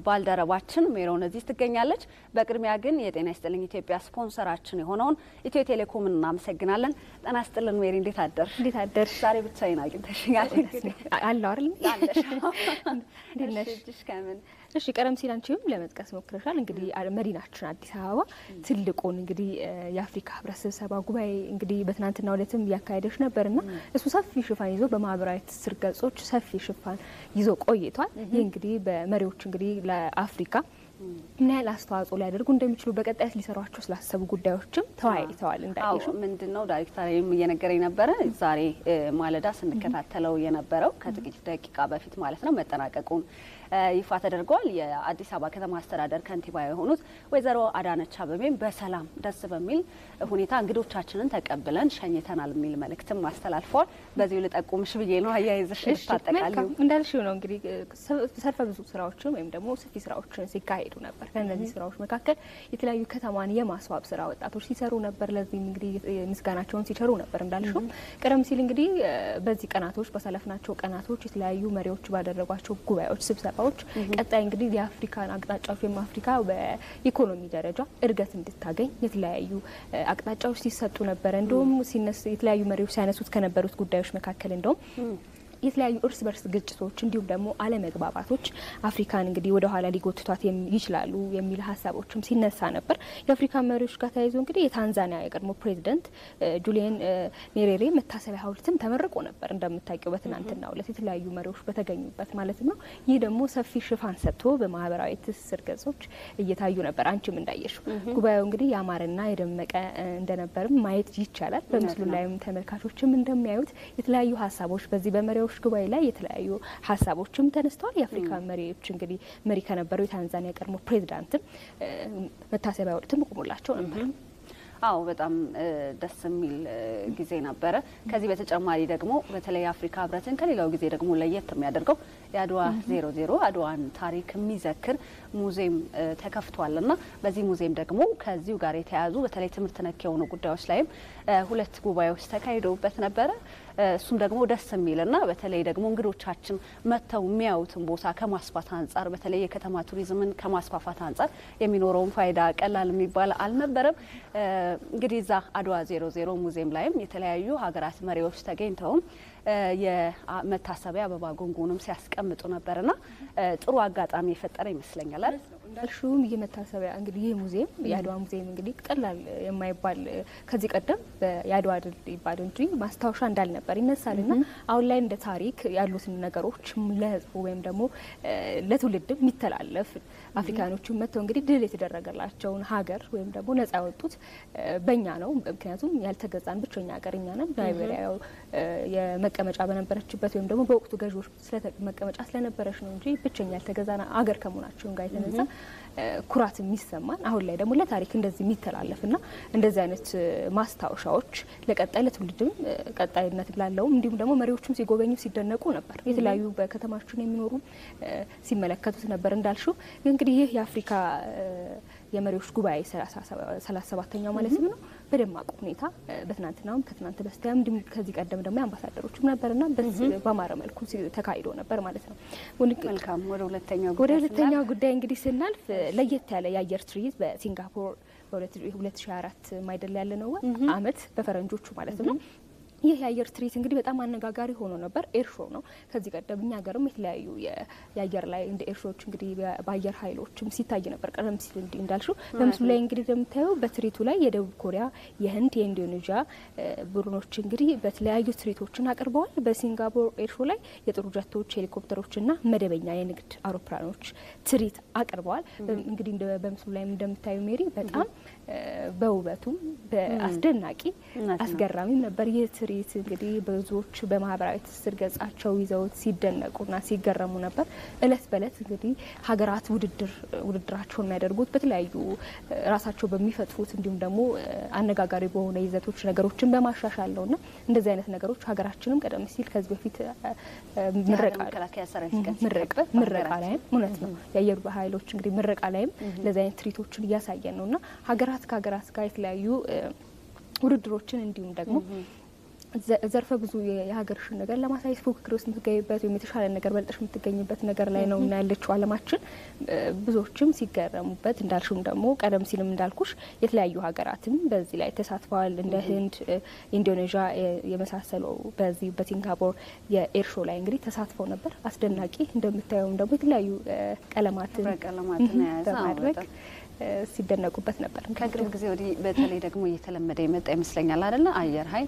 ባልደረባችን ሜሮን እዚህ ትገኛለች። በቅድሚያ ግን የጤና ይስጥልኝ ኢትዮጵያ ስፖንሰራችን የሆነውን ኢትዮ ቴሌኮምን እናመሰግናለን። ጤና ይስጥልን ሜሪ፣ እንዴት አደር? እንዴት አደርሽ? ዛሬ ብቻዬን አግኝተሽኛል አለው አይደል? አለሽ? እንዴት ነሽ? እጅሽ ከምን እሺ ቀደም ሲል አንቺም ለመጥቀስ ሞክረሻል። እንግዲህ መዲናችን አዲስ አበባ ትልቁን እንግዲህ የአፍሪካ ህብረት ስብሰባ ጉባኤ እንግዲህ በትናንትናው ዕለትም እያካሄደች ነበርና እሱ ሰፊ ሽፋን ይዞ በማህበራዊ ትስስር ገጾች ሰፊ ሽፋን ይዞ ቆይቷል። ይህ እንግዲህ በመሪዎች እንግዲህ ለአፍሪካ ምን ያህል አስተዋጽኦ ሊያደርጉ እንደሚችሉ በቀጣይት ሊሰሯቸው ስላሰቡ ጉዳዮችም ተወያይተዋል። እንዳየሽው ምንድን ነው ዳይሬክተርም እየነገረኝ ነበረ። ዛሬ ማለዳ ስንከታተለው የነበረው ከጥቂት ደቂቃ በፊት ማለት ነው መጠናቀቁን ይፋ ተደርጓል። የአዲስ አበባ ከተማ አስተዳደር ከንቲባ የሆኑት ወይዘሮ አዳነች አቤቤም በሰላም ደስ በሚል ሁኔታ እንግዶቻችንን ተቀብለን ሸኝተናል የሚል መልእክትም አስተላልፈዋል። በዚሁ ልጠቁምሽ ብዬ ነው አያይዘሽ ልታጠቃልዩ እንዳልሽው ነው እንግዲህ ሰልፈ ብዙ ስራዎችን ወይም ደግሞ ሰፊ ስራዎችን ሲካሄዱ ነበር። ከእነዚህ ስራዎች መካከል የተለያዩ ከተማን የማስዋብ ስራ ወጣቶች ሲሰሩ ነበር። ለዚህም እንግዲህ ምስጋናቸውን ሲቸሩ ነበር። እንዳልሽው ቀደም ሲል እንግዲህ በዚህ ቀናቶች ባሳለፍናቸው ቀናቶች የተለያዩ መሪዎች ባደረጓቸው ጉባኤዎች ስብሰባ ዎች ቀጣይ እንግዲህ የአፍሪካን አቅጣጫዎች ወይም አፍሪካ በኢኮኖሚ ደረጃ እድገት እንድታገኝ የተለያዩ አቅጣጫዎች ሲሰጡ ነበረ። እንደውም ሲነሱ የተለያዩ መሪዎች ሲያነሱት ከነበሩት ጉዳዮች መካከል እንደውም የተለያዩ እርስ በርስ ግጭቶች እንዲሁም ደግሞ አለመግባባቶች አፍሪካን እንግዲህ ወደ ኋላ ሊጎትቷት ይችላሉ የሚል ሀሳቦችም ሲነሳ ነበር። የአፍሪካ መሪዎች ጋር ተያይዞ እንግዲህ የታንዛኒያ የቀድሞ ፕሬዚደንት ጁሊየን ኔሬሬ መታሰቢያ ሐውልትም ተመርቆ ነበር እንደምታውቂው በትናንትናው ዕለት የተለያዩ መሪዎች በተገኙበት ማለት ነው። ይህ ደግሞ ሰፊ ሽፋን ሰጥቶ በማህበራዊ ትስስር ገጾች እየታዩ ነበር። አንቺም እንዳየሽው ጉባኤው እንግዲህ ያማረና የደመቀ እንደነበርም ማየት ይቻላል። በምስሉ ላይም ተመልካቾችም እንደሚያዩት የተለያዩ ሀሳቦች በዚህ በመሪዎች ጉባኤ ላይ የተለያዩ ሀሳቦችም ተነስተዋል። የአፍሪካ መሪዎች እንግዲህ መሪ ከነበረው የታንዛኒያ ቀድሞ ፕሬዚዳንትም መታሰቢያ ሐውልትም ቆሞላቸው ነበር። አዎ በጣም ደስ የሚል ጊዜ ነበረ። ከዚህ በተጨማሪ ደግሞ በተለይ የአፍሪካ ህብረትን ከሌላው ጊዜ ደግሞ ለየት የሚያደርገው የአድዋ ዜሮ ዜሮ አድዋን ታሪክ የሚዘክር ሙዚየም ተከፍቷል እና በዚህ ሙዚየም ደግሞ ከዚሁ ጋር የተያያዙ በተለይ ትምህርት ነክ የሆኑ ጉዳዮች ላይም ሁለት ጉባኤዎች ተካሂደውበት ነበረ። እሱም ደግሞ ደስ የሚልና በተለይ ደግሞ እንግዶቻችን መጥተው የሚያዩትን ቦታ ከማስፋት አንጻር በተለይ የከተማ ቱሪዝምን ከማስፋፋት አንጻር የሚኖረውን ፋይዳ ቀላል የሚባል አልነበረም። እንግዲህ እዛ አድዋ ዜሮ ዜሮ ሙዚየም ላይም የተለያዩ ሀገራት መሪዎች ተገኝተውም የመታሰቢያ አበባ ጉንጉንም ሲያስቀምጡ ነበርና ጥሩ አጋጣሚ የፈጠረ ይመስለኛል አይደል? እንዳልሽውም ይህ መታሰቢያ እንግዲህ ይህ ሙዚየም የአድዋ ሙዚየም እንግዲህ ቀላል የማይባል ከዚህ ቀደም የአድዋ ድል ይባል እንጂ ማስታወሻ እንዳልነበር ይነሳልና አሁን ላይ እንደ ታሪክ ያሉትን ነገሮች ለሕዝቡ ወይም ደግሞ ለትውልድም የሚተላለፍ አፍሪካኖቹም መጥተው እንግዲህ ድል የተደረገላቸውን ሀገር ወይም ደግሞ ነጻ ያወጡት በእኛ ነው። ምክንያቱም ያልተገዛን ብቸኛ ሀገር እኛ ነን። ላይቤሪያ የመቀመጫ በነበረችበት ወይም ደግሞ በወቅቱ ገዢዎች መቀመጫ ስለነበረች ነው እንጂ ብቸኛ ያልተገዛን ሀገር ከመሆናቸውን ጋር የተነሳ ኩራት የሚሰማን አሁን ላይ ደግሞ ለታሪክ እንደዚህ የሚተላለፍና እንደዚህ አይነት ማስታወሻዎች ለቀጣይ ለትውልድም ቀጣይነት ላለውም እንዲሁም ደግሞ መሪዎቹም ሲጎበኙ ሲደነቁ ነበር። የተለያዩ በከተማችን የሚኖሩ ሲመለከቱት ነበር። እንዳልሽው እንግዲህ ይህ የአፍሪካ የመሪዎች ጉባኤ ሰላሳ ሰባተኛው ማለት ነው በደማቅ ሁኔታ በትናንትናውም ከትናንት በስቲያም እንዲሁም ከዚህ ቀደም ደግሞ የአምባሳደሮችም ነበርና በማረ መልኩ ተካሂዶ ነበር ማለት ነው። መልካም ወደ ሁለተኛው ወደ ሁለተኛው ጉዳይ እንግዲህ ስናልፍ ለየት ያለ የአየር ትርኢት በሲንጋፖር በ2024 ማይደል ያለ ነው አመት በፈረንጆቹ ማለት ነው። ይህ የአየር ትርኢት እንግዲህ በጣም አነጋጋሪ ሆኖ ነበር። ኤርሾ ነው። ከዚህ ቀደም እኛ ሀገርም የተለያዩ የአየር ላይ እንደ ኤርሾዎች እንግዲህ በአየር ኃይሎችም ሲታይ ነበር። ቀደም ሲል እንዲ እንዳልሽው በምስሉ ላይ እንግዲህ እንደምታየው በትርኢቱ ላይ የደቡብ ኮሪያ፣ የህንድ፣ የኢንዶኔዥያ ቡድኖች እንግዲህ በተለያዩ ትርኢቶችን አቅርበዋል። በሲንጋፖር ኤርሾ ላይ የጦር ጀቶች፣ ሄሊኮፕተሮችና መደበኛ የንግድ አውሮፕላኖች ትርኢት አቅርበዋል። እንግዲህ በምስሉ ላይ እንደምታዩ ሜሪ በጣም በውበቱም በአስደናቂ አስገራሚም ነበር ይህ ትርኢት እንግዲህ ብዙዎች በማህበራዊ ትስስር ገጻቸው ይዘውት ሲደነቁና ሲገረሙ ነበር። እለት በእለት እንግዲህ ሀገራት ውድድር ውድድራቸውን የሚያደርጉት በተለያዩ ራሳቸው በሚፈጥሩት እንዲሁም ደግሞ አነጋጋሪ በሆነ ይዘቶች ነገሮችን በማሻሻል ነውና እንደዚህ አይነት ነገሮች ሀገራችንም ቀደም ሲል ከዚህ በፊት ምረቃ ላይም እውነት ነው የአየር ኃይሎች እንግዲህ ምረቃ ላይም እንደዚህ አይነት ትርኢቶችን እያሳየን ነውና ሀገራት ከሀገራት ጋር የተለያዩ ውድድሮችን እንዲሁም ደግሞ ዘርፈ ብዙ የሀገርሽን ነገር ለማሳየት ፉክክር ውስጥ የምትገኝበት ወይም የተሻለ ነገር በልጠሽ የምትገኝበት ነገር ላይ ነው እና ያለችው ዓለማችን ብዙዎችም ሲገረሙበት እንዳልሽም ደግሞ ቀደም ሲልም እንዳልኩሽ የተለያዩ ሀገራትም በዚህ ላይ ተሳትፈዋል። እንደ ህንድ፣ ኢንዶኔዥያ የመሳሰሉ በዚህ በሲንጋፖር የኤር ሾው ላይ እንግዲህ ተሳትፈው ነበር። አስደናቂ እንደምታየውም ደግሞ የተለያዩ ቀለማትን በማድረግ ሲደነቁበት ነበር። ከቅርብ ጊዜ ወዲህ በተለይ ደግሞ እየተለመደ የመጣ ይመስለኛል አይደለ? አየር ኃይል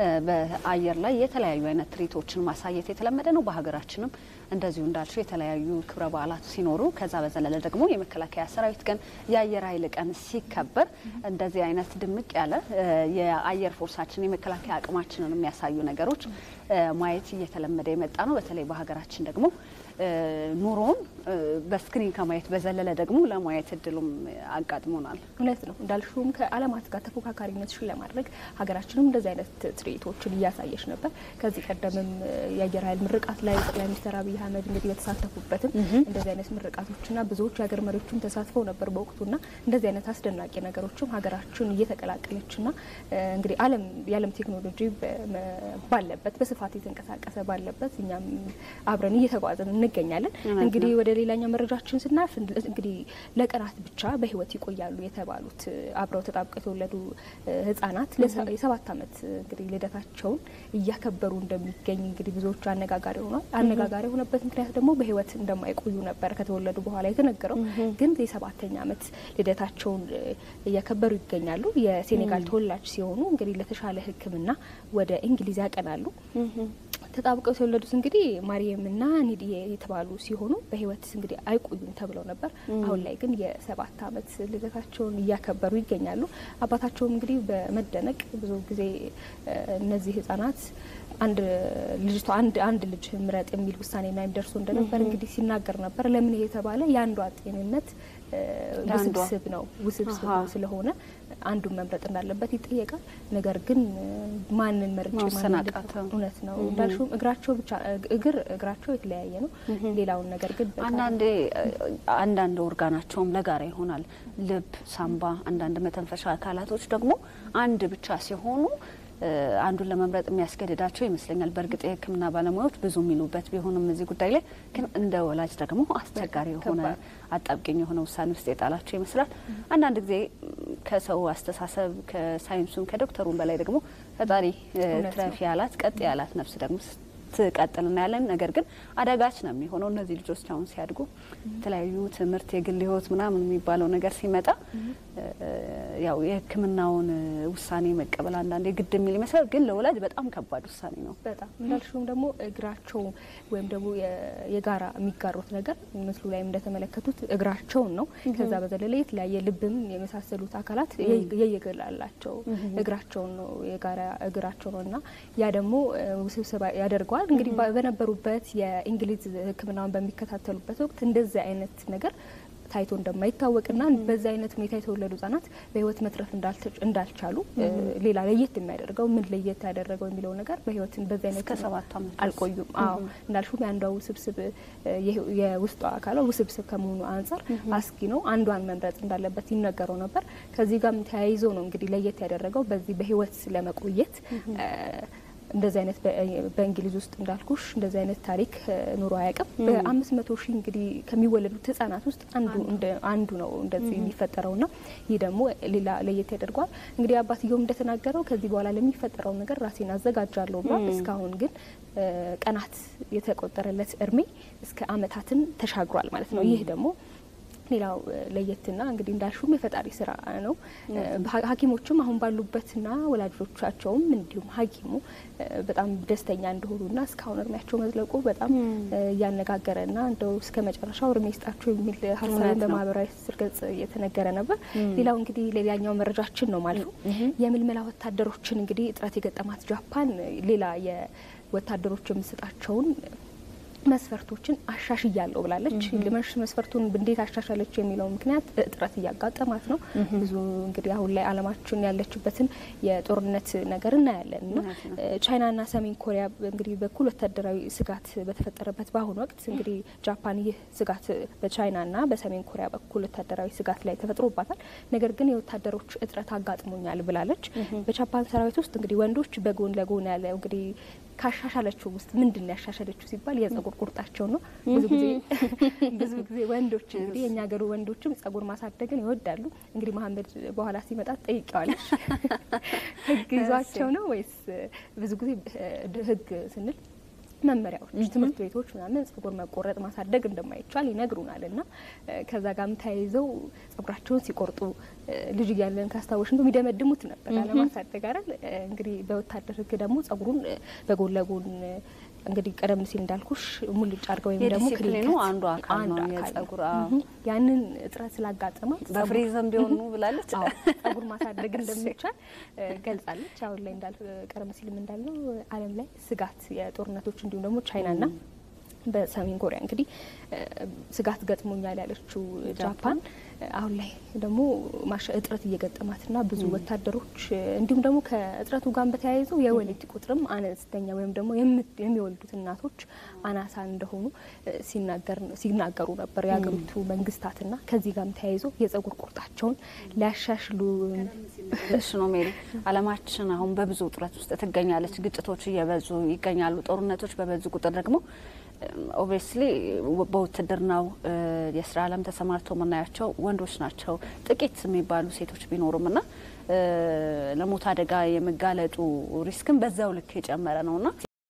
በአየር ላይ የተለያዩ አይነት ትርኢቶችን ማሳየት የተለመደ ነው። በሀገራችንም እንደዚሁ እንዳልሽው የተለያዩ ክብረ በዓላት ሲኖሩ ከዛ በዘለለ ደግሞ የመከላከያ ሰራዊት ቀን፣ የአየር ኃይል ቀን ሲከበር እንደዚህ አይነት ድምቅ ያለ የአየር ፎርሳችን የመከላከያ አቅማችንን የሚያሳዩ ነገሮች ማየት እየተለመደ የመጣ ነው። በተለይ በሀገራችን ደግሞ ኑሮውን በስክሪን ከማየት በዘለለ ደግሞ ለማየት እድሉም አጋጥሞናል። እውነት ነው እንዳልሽውም ከዓለማት ጋር ተፎካካሪነትሽን ለማድረግ ሀገራችንም እንደዚህ አይነት ትርኢቶችን እያሳየች ነበር። ከዚህ ቀደምም የአየር ኃይል ምርቃት ላይ ጠቅላይ ሚኒስትር አብይ አህመድ እንግዲህ በተሳተፉበትም እንደዚህ አይነት ምርቃቶችና ብዙዎች የሀገር መሪዎችም ተሳትፈው ነበር በወቅቱና እንደዚህ አይነት አስደናቂ ነገሮችም ሀገራችን እየተቀላቀለችና እንግዲህ ዓለም የዓለም ቴክኖሎጂ ባለበት በስፋት የተንቀሳቀሰ ባለበት እኛም አብረን እየተጓዝን እንገኛለን። እንግዲህ ወደ ሌላኛው መረጃችን ስናልፍ እንግዲህ ለቀናት ብቻ በሕይወት ይቆያሉ የተባሉት አብረው ተጣብቀው የተወለዱ ሕጻናት የሰባት ዓመት እንግዲህ ልደታቸውን እያከበሩ እንደሚገኝ እንግዲህ ብዙዎቹ አነጋጋሪ ሆኗል። አነጋጋሪ የሆነበት ምክንያት ደግሞ በሕይወት እንደማይቆዩ ነበር ከተወለዱ በኋላ የተነገረው። ግን የሰባተኛ ዓመት ልደታቸውን እያከበሩ ይገኛሉ። የሴኔጋል ተወላጅ ሲሆኑ እንግዲህ ለተሻለ ሕክምና ወደ እንግሊዝ ያቀናሉ። ተጣብቀው የተወለዱት እንግዲህ ማርየምና ኒዲዬ የተባሉ ሲሆኑ በህይወት እንግዲህ አይቆዩም ተብለው ነበር። አሁን ላይ ግን የሰባት ዓመት ልደታቸውን እያከበሩ ይገኛሉ። አባታቸውም እንግዲህ በመደነቅ ብዙ ጊዜ እነዚህ ህጻናት አንድ ልጅቷ አንድ አንድ ልጅ ምረጥ የሚል ውሳኔ ላይ ደርሶ እንደነበር እንግዲህ ሲናገር ነበር። ለምን ይሄ የተባለ የአንዷ ጤንነት ውስብስብ ነው ውስብስብ ስለሆነ አንዱን መምረጥ እንዳለበት ይጠየቃል። ነገር ግን ማንን መርጬ እውነት ነው እንዳልሽውም እግራቸው ብቻ እግር እግራቸው የተለያየ ነው። ሌላውን ነገር ግን አንዳንዴ አንዳንድ ኦርጋናቸውም ለጋራ ይሆናል። ልብ፣ ሳምባ፣ አንዳንድ መተንፈሻ አካላቶች ደግሞ አንድ ብቻ ሲሆኑ አንዱን ለመምረጥ የሚያስገድዳቸው ይመስለኛል። በእርግጥ የሕክምና ባለሙያዎች ብዙ የሚሉበት ቢሆንም እዚህ ጉዳይ ላይ ግን እንደ ወላጅ ደግሞ አስቸጋሪ የሆነ አጣብቂኝ የሆነ ውሳኔ ውስጥ የጣላቸው ይመስላል። አንዳንድ ጊዜ ከሰው አስተሳሰብ ከሳይንሱም ከዶክተሩም በላይ ደግሞ ፈጣሪ ትረፊ ያላት ቀጥ ያላት ነፍስ ደግሞ ትቀጥል እናያለን። ነገር ግን አዳጋች ነው የሚሆነው እነዚህ ልጆች አሁን ሲያድጉ የተለያዩ ትምህርት፣ የግል ህይወት ምናምን የሚባለው ነገር ሲመጣ ያው የህክምናውን ውሳኔ መቀበል አንዳንዴ ግድ የሚል ይመስላል። ግን ለወላጅ በጣም ከባድ ውሳኔ ነው። በጣም እንዳልሽውም ደግሞ እግራቸው ወይም ደግሞ የጋራ የሚጋሩት ነገር ምስሉ ላይም እንደተመለከቱት እግራቸውን ነው። ከዛ በዘለለ የተለያየ ልብም የመሳሰሉት አካላት የየግል አላቸው። እግራቸውን ነው የጋራ እግራቸው ነው እና ያ ደግሞ ውስብስብ ያደርገዋል። እንግዲህ በነበሩበት የእንግሊዝ ሕክምናውን በሚከታተሉበት ወቅት እንደዚህ አይነት ነገር ታይቶ እንደማይታወቅና በዛ አይነት ሁኔታ የተወለዱ ህጻናት በህይወት መትረፍ እንዳልቻሉ ሌላ ለየት የሚያደርገው ምን ለየት ያደረገው የሚለው ነገር በህይወት በዛ አይነት ከሰባት ዓመት አልቆዩም። አዎ እንዳልሹም የአንዷ ውስብስብ የውስጧ አካሏ ውስብስብ ከመሆኑ አንጻር አስጊ ነው። አንዷን መምረጥ እንዳለበት ይነገረው ነበር። ከዚህ ጋርም ተያይዞ ነው እንግዲህ ለየት ያደረገው በዚህ በህይወት ለመቆየት እንደዚህ አይነት በእንግሊዝ ውስጥ እንዳልኩሽ እንደዚህ አይነት ታሪክ ኑሮ አያውቅም። በአምስት መቶ ሺህ እንግዲህ ከሚወለዱት ህጻናት ውስጥ አንዱ አንዱ ነው እንደዚህ የሚፈጠረው ና ይህ ደግሞ ሌላ ለየት ያደርገዋል። እንግዲህ አባትየውም እንደተናገረው ከዚህ በኋላ ለሚፈጠረው ነገር ራሴን አዘጋጃለሁ ብሏል። እስካሁን ግን ቀናት የተቆጠረለት እድሜ እስከ አመታትን ተሻግሯል ማለት ነው። ይህ ደግሞ ሌላው ለየትና እንግዲህ እንዳልሹም የፈጣሪ ስራ ነው። ሐኪሞችም አሁን ባሉበትና ወላጆቻቸውም እንዲሁም ሐኪሙ በጣም ደስተኛ እንደሆኑና እስካሁን እድሜያቸው መዝለቁ በጣም እያነጋገረና እንደው እስከ መጨረሻው እድሜ ይስጣቸው የሚል ሀሳብን በማህበራዊ ትስስር ገጽ እየተነገረ ነበር። ሌላው እንግዲህ ሌላኛው መረጃችን ነው ማለት ነው። የምልመላ ወታደሮችን እንግዲህ እጥረት የገጠማት ጃፓን ሌላ የወታደሮች የምሰጣቸውን መስፈርቶችን አሻሽያለሁ ብላለች። ልመሽ መስፈርቱን እንዴት አሻሻለች የሚለው ምክንያት እጥረት እያጋጠማት ነው። ብዙ እንግዲህ አሁን ላይ ዓለማችን ያለችበትን የጦርነት ነገር እናያለን እና ቻይናና ሰሜን ኮሪያ እንግዲህ በኩል ወታደራዊ ስጋት በተፈጠረበት በአሁኑ ወቅት እንግዲህ ጃፓን ይህ ስጋት በቻይናና በሰሜን ኮሪያ በኩል ወታደራዊ ስጋት ላይ ተፈጥሮባታል። ነገር ግን የወታደሮች እጥረት አጋጥሞኛል ብላለች። በጃፓን ሰራዊት ውስጥ እንግዲህ ወንዶች በጎን ለጎን ያለ እንግዲህ ካሻሻለችው ውስጥ ምንድን ነው ያሻሻለችው ሲባል የጸጉር ቁርጣቸው ነው። ብዙ ጊዜ ብዙ ጊዜ ወንዶች እንግዲህ የእኛ ሀገሩ ወንዶችም ጸጉር ማሳደግን ይወዳሉ። እንግዲህ መሀመድ በኋላ ሲመጣ ጠይቀዋለች። ህግ ይዟቸው ነው ወይስ ብዙ ጊዜ ህግ ስንል መመሪያዎች ትምህርት ቤቶች ምናምን ጸጉር መቆረጥ ማሳደግ እንደማይቻል ይነግሩናል። እና ከዛ ጋርም ተያይዘው ጸጉራቸውን ሲቆርጡ ልጅ እያለን ካስታወሽ እንደው የሚደመድሙት ነበር አለማሳደግ አይደል። እንግዲህ በወታደር ህግ ደግሞ ጸጉሩን በጎን ለጎን እንግዲህ ቀደም ሲል እንዳልኩሽ ሙልጭ አድርገው ወይም ደግሞ የዲሲፕሊኑ አንዱ አካል ነው የጸጉር ያንን እጥረት ስላጋጠማት በፍሪዝም ቢሆኑ ብላለች። ጸጉር ማሳደግ እንደሚቻል ገልጻለች። አሁን ላይ እንዳል ቀደም ሲልም እንዳለው ዓለም ላይ ስጋት የጦርነቶች እንዲሁም ደግሞ ቻይናና በሰሜን ኮሪያ እንግዲህ ስጋት ገጥሞኛል ያለችው ጃፓን አሁን ላይ ደግሞ ማሻ እጥረት እየገጠማትና ብዙ ወታደሮች እንዲሁም ደግሞ ከእጥረቱ ጋር በተያይዘው የወሊድ ቁጥርም አነስተኛ ወይም ደግሞ የሚወልዱት እናቶች አናሳ እንደሆኑ ሲናገሩ ነበር የሀገሪቱ መንግስታትና ከዚህ ጋርም ተያይዞ የጸጉር ቁርጣቸውን ሊያሻሽሉ እሱ ነው ሜሪ። አለማችን አሁን በብዙ ውጥረት ውስጥ ትገኛለች። ግጭቶች እየበዙ ይገኛሉ። ጦርነቶች በበዙ ቁጥር ደግሞ ኦብቪየስሊ በውትድርናው የስራ ዓለም ተሰማርተው የምናያቸው ወንዶች ናቸው። ጥቂት የሚባሉ ሴቶች ቢኖሩም እና ለሞት አደጋ የመጋለጡ ሪስክም በዛው ልክ የጨመረ ነውና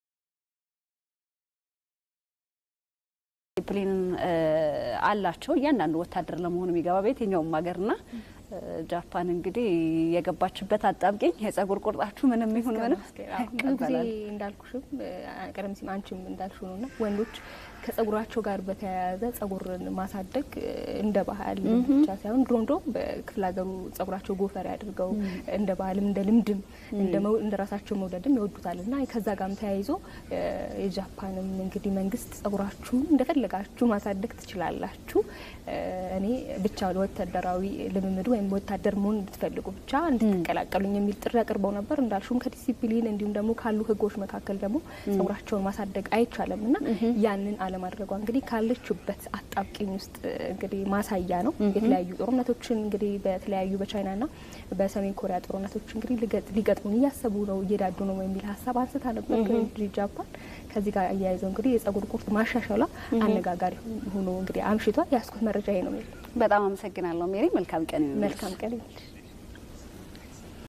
ዲስፕሊን አላቸው እያንዳንዱ ወታደር ለመሆኑ የሚገባ በየትኛውም ሀገርና ጃፓን እንግዲህ የገባችበት አጣብቂኝ የጸጉር ቁርጣችሁ ምንም ይሁን ምንም ብዙ ጊዜ እንዳልኩሽም ቀደም ሲል አንቺም እንዳልሹ ነውና ወንዶች ከጸጉራቸው ጋር በተያያዘ ጸጉርን ማሳደግ እንደ ባህል ብቻ ሳይሆን ድሮ ድሮ በክፍለ ሀገሩ ጸጉራቸው ጎፈሬ አድርገው እንደ ባህልም እንደ ልምድም እንደ ራሳቸው መውደድም ይወዱታል እና ከዛ ጋርም ተያይዞ የጃፓንም እንግዲህ መንግስት ጸጉራችሁን እንደፈለጋችሁ ማሳደግ ትችላላችሁ፣ እኔ ብቻ ወታደራዊ ልምምዱ ወይም ወታደር መሆን እንድትፈልጉ ብቻ እንድትቀላቀሉኝ የሚል ጥሪ አቅርበው ነበር። እንዳልሹም ከዲሲፕሊን እንዲሁም ደግሞ ካሉ ህጎች መካከል ደግሞ ጸጉራቸውን ማሳደግ አይቻልም እና ያንን አለማድረጓ እንግዲህ ካለችበት አጣብቂኝ ውስጥ እንግዲህ ማሳያ ነው። የተለያዩ ጦርነቶችን እንግዲህ በተለያዩ በቻይናና በሰሜን ኮሪያ ጦርነቶች እንግዲህ ሊገጥሙን እያሰቡ ነው እየዳዱ ነው የሚል ሀሳብ አንስታ ነበር ጃፓን። ከዚህ ጋር አያይዘው እንግዲህ የጸጉር ቁርጥ ማሻሻሏ አነጋጋሪ ሆኖ እንግዲህ አምሽቷል። ያስኩት መረጃ ይሄ ነው። በጣም አመሰግናለሁ ሜሪ። መልካም ቀን። መልካም ቀን